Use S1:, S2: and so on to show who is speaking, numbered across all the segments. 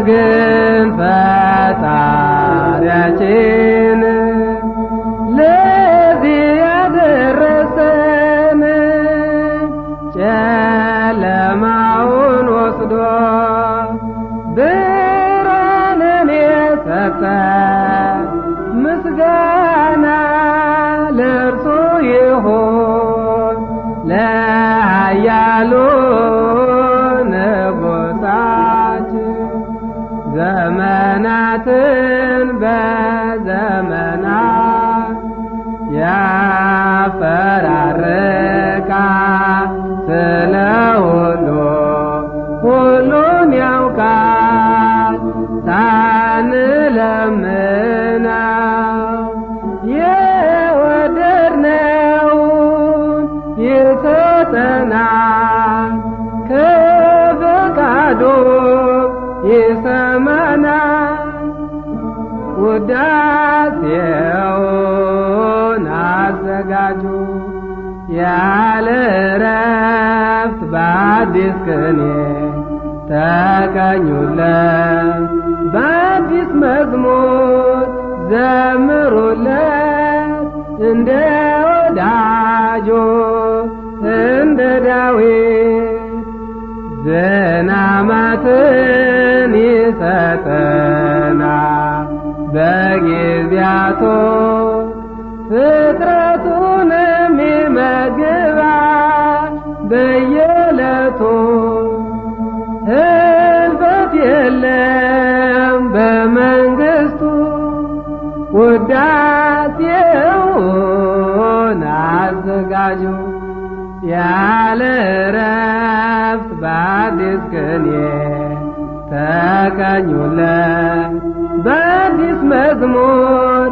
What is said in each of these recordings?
S1: ግን ፈጣሪያችን ለዚህ ያደረሰን ጨለማውን ወስዶ ብርሃንን የሰጠ ምስጋና ለእርሱ ይሁን ለኃያሉ ንጉሣችን ዘመናትን በዘመናት ያፈራርቃ ስለ ሁሉ ሁሉን ያውቃል ሳንለምነው የወደድነውን ይሰጠናል ከፈቃዱ ይሰማናል ውዳሴውን አዘጋጁ ያለ ረፍት በአዲስ ቅኔ ተቀኙለት በአዲስ መዝሙር ዘምሩለት እንደ ወዳጆ እንደ ዳዊት ዝናማትን ይሰጠናል በጊዜያቶ ፍጥረቱንም ይመግባል በየዕለቱ ህልፈት የለም በመንግስቱ ውዳሴውን አዘጋጁ ያለ ረፍት በአዲስ ቅኔ ተቀኙለት በአዲስ መዝሙር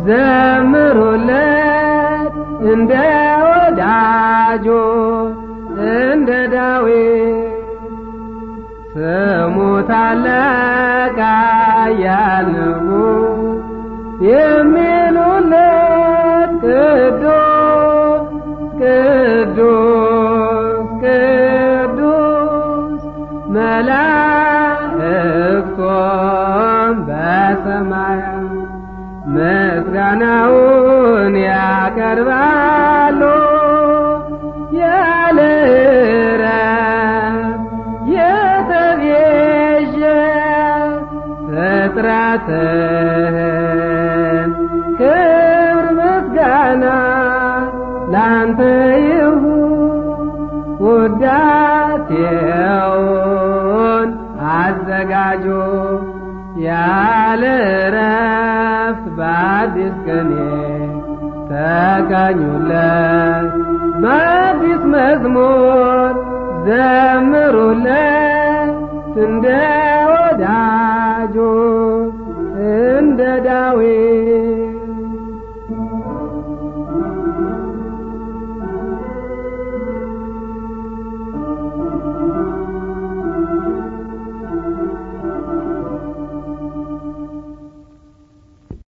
S1: ዘምሩለት እንደ ወዳጆ እንደ ዳዊት ስሙ ታላቅ ኃያል ንጉሥ የሚሉለት ቅዱስ ቅዱስ ቅዱስ መላእክቶም በሰማያት ምስጋናውን ያቀርባሉ ያለ እረፍት የተቤዠ ፍጥረትህን ክብር ምስጋና ላንተ ይሁን ውዳሴውን አዘጋጁ ያለ ረፍት በአዲስ ቅኔ ተቀኙለት በአዲስ መዝሙር ዘምሩለት እንደ ወዳጆ እንደ ዳዊት